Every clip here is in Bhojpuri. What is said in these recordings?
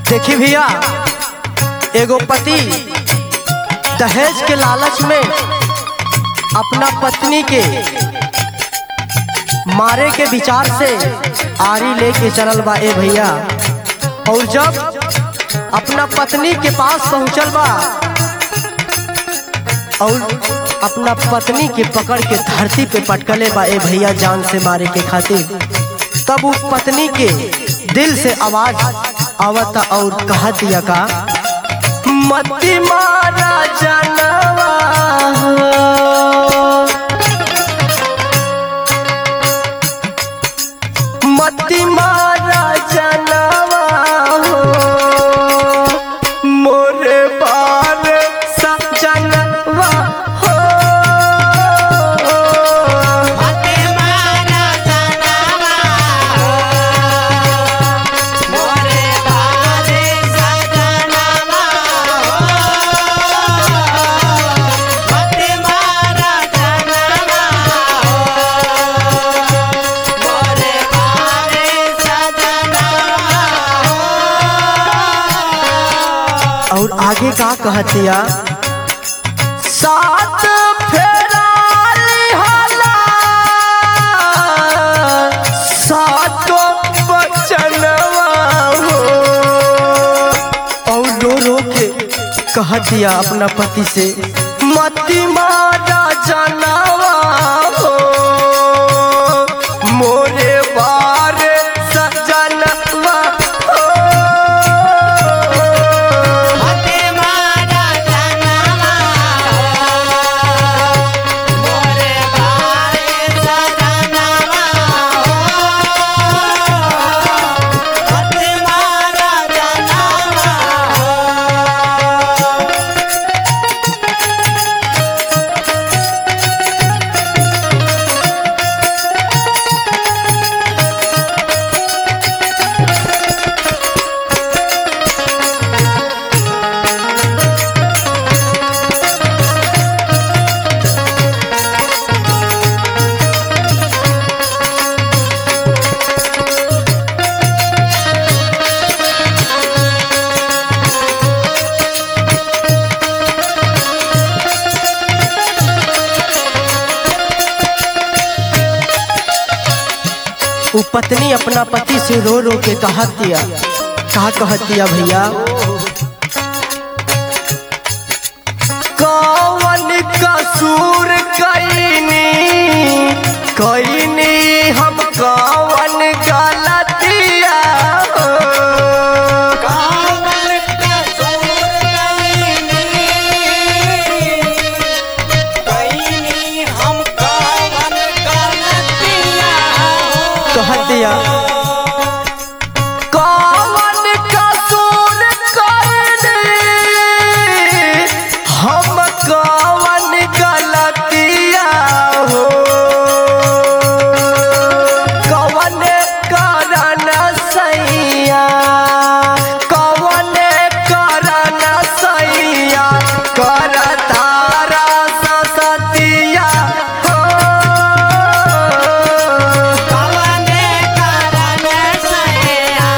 देखी भैया एगो पति दहेज के लालच में अपना पत्नी के मारे के विचार से आरी लेके चलल बा ए भैया और जब अपना पत्नी के पास पहुंचल बा और अपना पत्नी के पकड़ के धरती पे पटकले बा ए भैया जान से मारे के खातिर तब वो पत्नी के दिल से आवाज आवता और कहा दिया का मती मारा जनवा मती मारा जनवा हो मोरे बार सजनवा हो मते मारा जनावा मोरे बारे सजनावा मते मारा जनावा मोरे बारे सजनावा और आगे का कहतिया सात फेराली हला सातो बचनवा हो और रो रो के कहतिया अपना पति से मती मारा जनवा हो मोरे बारे सजनवा हो मते मारा जनावा मोरे बारे सजनावा मते मारा जनावा वो पत्नी अपना पति से रो रो के कहत दिया कहा कहत दिया भैया कौन कसूर कैनी कैनी हम कौन गलतिया हो? कामर कसूर कईनी कईनी हम कामन गलतिया कहत दिया कौन कसूर कैनी हम कौन गलतिया हो कौन कारण सैया कौन कारण सैया कर तारा सतिया हो कवने कारण सया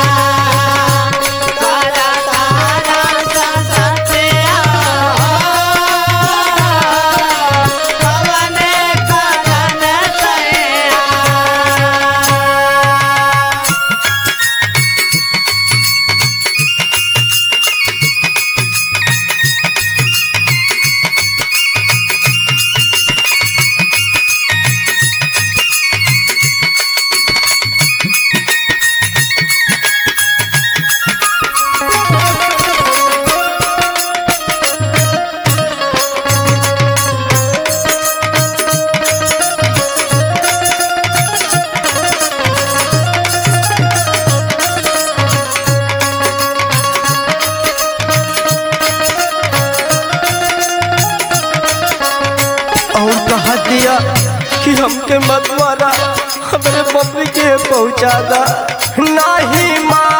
कर तारा ससतिया कवने कारण सया और कहा दिया कि हमके मत मारा हमरे पत्नी के पहुंचा दा नहीं मार